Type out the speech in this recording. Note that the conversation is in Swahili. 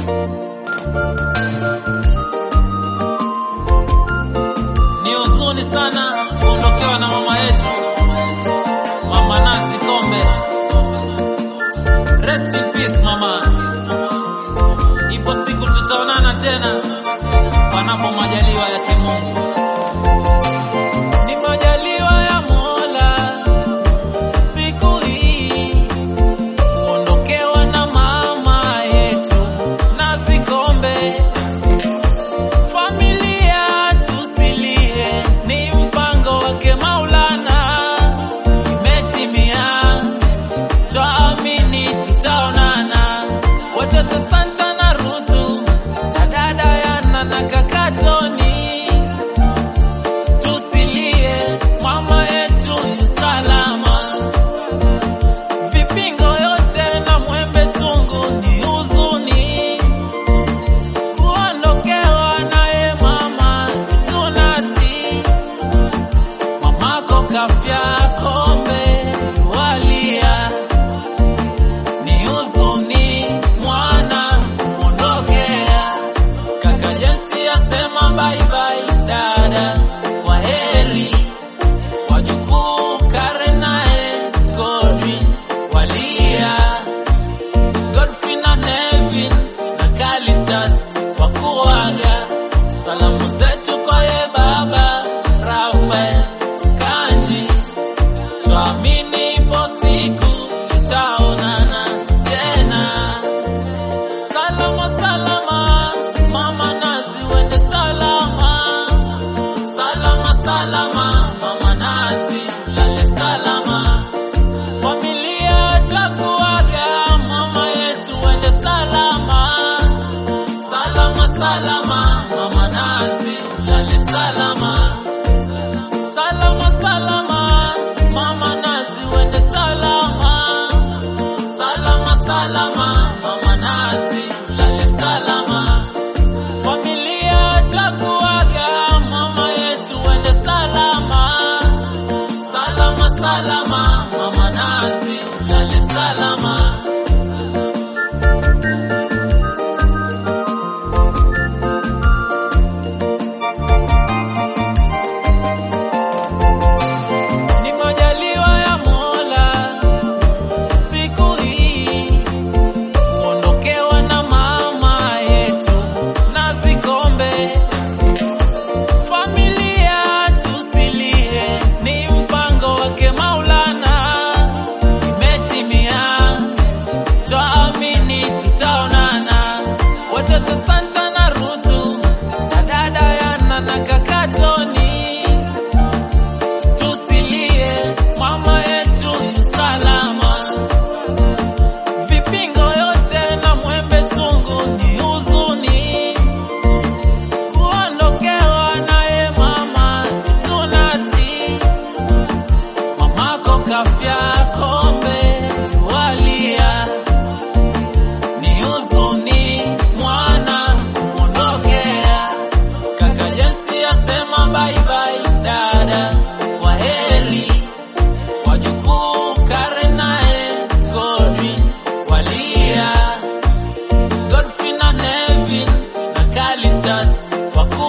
Ni huzuni sana kuondokewa na mama yetu Mama Nasi Kombe. Rest in peace mama. Ipo siku tutaonana tena panapo majaliwa yake Mungu. Ni majaliwa ya Mola siku hii kuondokewa na mama yetu Nasi Kombe. Familia tusilie, ni mpango wake Maulana, imetimia, twaamini tutaonana. Watoto Santa na Ruthu na dada Yana na kaka Toni, tusilie, mama yetu yu salama. Vipingo yote na mwembe tungu ni huzuni kuondokewa naye mama tunasi mamako kafya kombe walia ni huzuni mwana kuondokea kaka Jensi asema bye bye dada kwa heri wajukuu Karen naye Godwin walia Godfrey na Nevin na Kalistas wakuaga. Salamu zetu kwa ye baba Rafael Kanji, tuamini ipo siku tutaonana tena. Salama salama, mama Nazi wende salama. Salama salama, mama Nazi lale salama. Familia twakuaga, mama yetu wende salama. Salama salama, mama Nazi lale salama. Salama salama, mama Nazi wende salama. Salama salama, mama Nazi lale salama. Familia twakuaga, mama yetu wende salama. Salama salama, mama Nazi lale salama. Ni majaliwa ya Mola siku hii kuondokewa na mama yetu Nasi Kombe. Familia tusilie, ni mpango wake Maulana, imetimia, twaamini tutaonana. Watoto Santa na Ruthu na dada Yana na kaka Toni tusilie, mama yetu yu salama. Vipingo yote na mwembe tungu ni huzuni, kuondokewa naye mama tunasi. Mamako kafya kombe walia, ni huzuni mwana kumwondokea. Kaka Jensi asema bye bye dada, kwa heri wajukuu Karen naye Godwin walia, Godfrey na Nevin na Kalistas waku